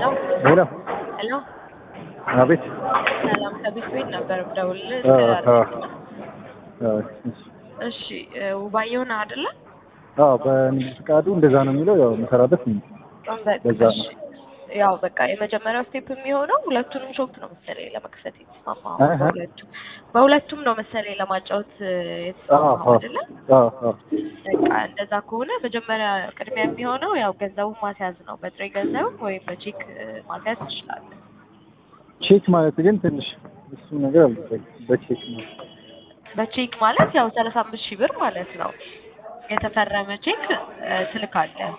ሄሎ ሄሎ ሄሎ አቤት ሰላም ከቤት ቤት ነበር የምደውልልህ። አ አ አ እሺ ውባየሁ ነህ አይደለ? አዎ በንግድ ፍቃዱ እንደዛ ነው የሚለው ያው የምሰራበት ነው። በዛ ነው። እሺ፣ ያው በቃ የመጀመሪያው ስቴፕ የሚሆነው ሁለቱንም ሾፕ ነው መሰለኝ ለመክፈት የተስማማው። አሀ። በሁለቱም በሁለቱም ነው መሰለኝ ለማጫወት አዎ የተስማማው አዎ አይደለ? አዎ አዎ በቃ እንደዛ ከሆነ መጀመሪያ ቅድሚያ የሚሆነው ያው ገንዘቡን ማስያዝ ነው። በጥሬ ገንዘብ ወይም በቼክ እ፣ ማስያዝ ትችላለህ። ቼክ ማለት ግን ትንሽ እሱ ነገር አልገባኝም። በቼክ ነው በቼክ ማለት ያው ሰላሳ አምስት ሺህ ብር ማለት ነው። የተፈረመ ቼክ እ፣ ትልካለህ።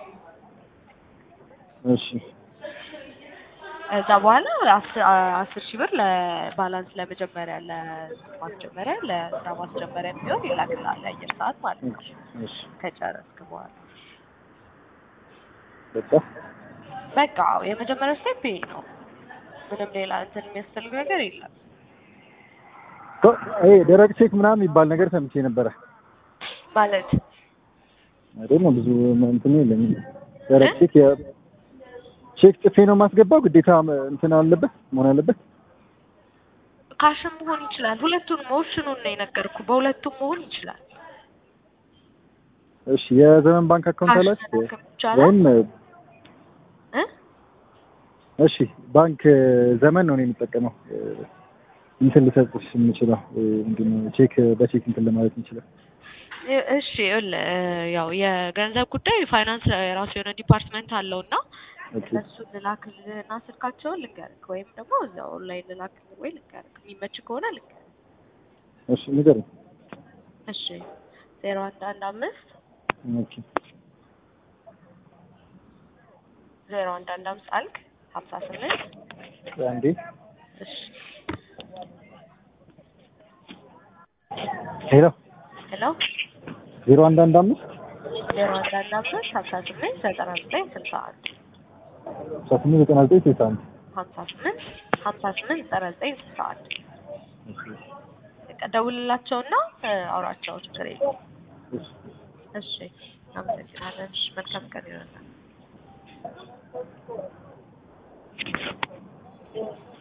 እሺ ከዛ በኋላ አስ- አስር ሺህ ብር ለባላንስ ለመጀመሪያ ለማስጀመሪያ ለስራ ማስጀመሪያ የሚሆን ይላክልሃል የአየር ሰዓት ማለት ነው። እሺ ከጨረስክ በኋላ በቃ በቃ የመጀመሪያው ስቴፕ ይሄ ነው። ምንም ሌላ እንትን የሚያስፈልግ ነገር የለም። ቶ ይሄ ደረቅ ቼክ ምናምን የሚባል ነገር ሰምቼ ነበረ ማለት አይደል ነው ብዙ እንትን የለኝም። ደረቅ ቼክ የ ቼክ ጽፌ ነው የማስገባው ግዴታ እንትን አለበት መሆን አለበት። ካሽም መሆን ይችላል። ሁለቱንም ኦፕሽኑን ነው የነገርኩ። በሁለቱም መሆን ይችላል። እሺ የዘመን ባንክ አካውንት ካሽ አላችሁ መላክም ይቻላል ወይም እ? እሺ ባንክ ዘመን ነው እኔ የምጠቀመው እ፣ እንትን ልሰጥሽ የምችለው እ፣ ምንድን ነው ቼክ በቼክ እንትን ለማለት የምችለው እ- እሺ ይኸውልህ እ፣ ያው የገንዘብ ጉዳይ ፋይናንስ የራሱ የሆነ ዲፓርትመንት አለው እና ኦኬ እነሱን ልላክልህ እና ስልካቸውን ልንገርክ ወይም ደግሞ እዚያው ኦንላይን ልላክልህ ወይ ልንገርክ የሚመች ከሆነ ልንገርክ። እሺ ንገረኝ እሺ ዜሮ አንድ አንድ አምስት ኦኬ ዜሮ አንድ አንድ አምስት አልክ ሀምሳ ስምንት አንዴ እሺ ሄሎ ሄሎ ዜሮ አንድ አንድ አምስት ዜሮ አንድ አንድ አምስት ሀምሳ ስምንት ዘጠና ዘጠኝ ስልሳ አንድ አስራ ስምንት ዘጠና ዘጠኝ ስልሳ አንድ ሀምሳ ስምንት ሀምሳ ስምንት ዘጠና ዘጠኝ ስልሳ አንድ በቃ ደውልላቸውና እ፣ አውራቸው ችግር የለውም። እሺ እሺ አመሰግናለን። እሺ መልካም ቀን ይሆናል።